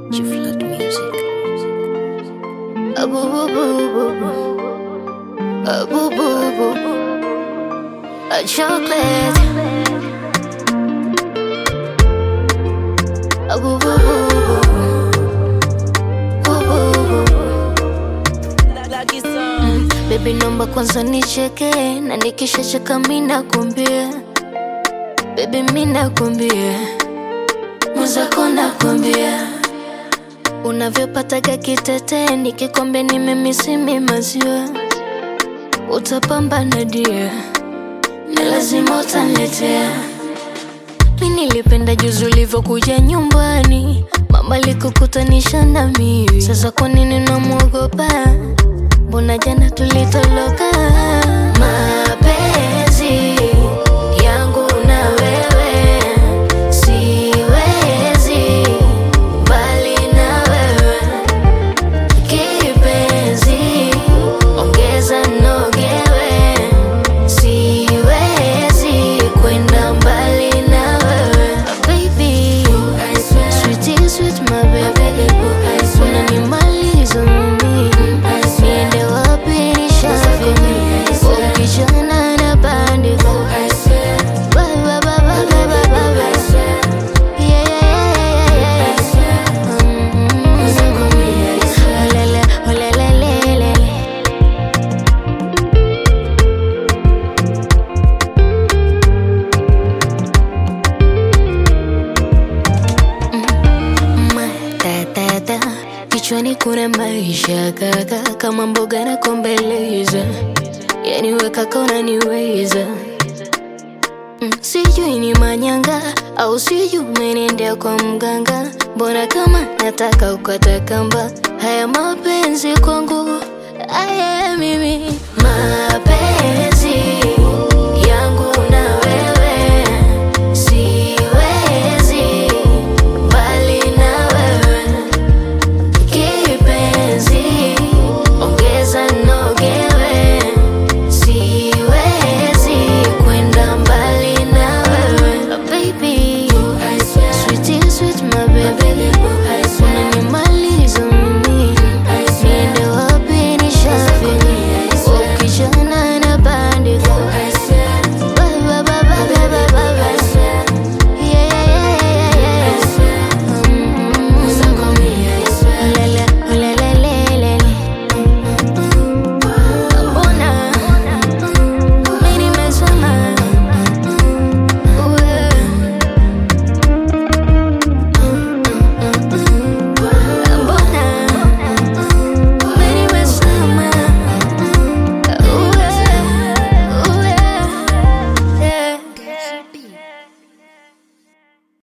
G Flood Music. A boo boo boo boo boo. A boo boo boo boo. A chocolate. A boo boo boo boo. Boo boo boo. Mm, Baby naomba kwanza nicheke na nikishacheka mi nakwambia Baby mi nakwambia mwenzako nakwambia unavyopataga kitete nikikwambia nimemisimi maziwa utapambana dia ni lazima utaniletea mi nilipenda juzi ulivyokuja nyumbani mama likukutanisha na mimi sasa kwa nini namwogopa mbona jana tulitoloka mapenzi yangu na wewe siwezi mbali na wewe kipenzi ongeza nogewe siwezi kwenda mbali na wewe baby sweetie sweet my baby unanimaliza mimi niende wapi nishafini ukijana na bandiko Ba, ba, ba, ba, ba, ba, ba, ba. Yeah, yeah, yeah, yeah, yeah. Mm. Olele, olele, lele. matata kichwani kuna maisha kaka kama mboga na kombeleza yani wekaka unaniweza Mm, sijui ni manyanga au sijui umenendea kwa mganga mbona kama nataka ukata kamba haya mapenzi kwangu aya mimi mapenzi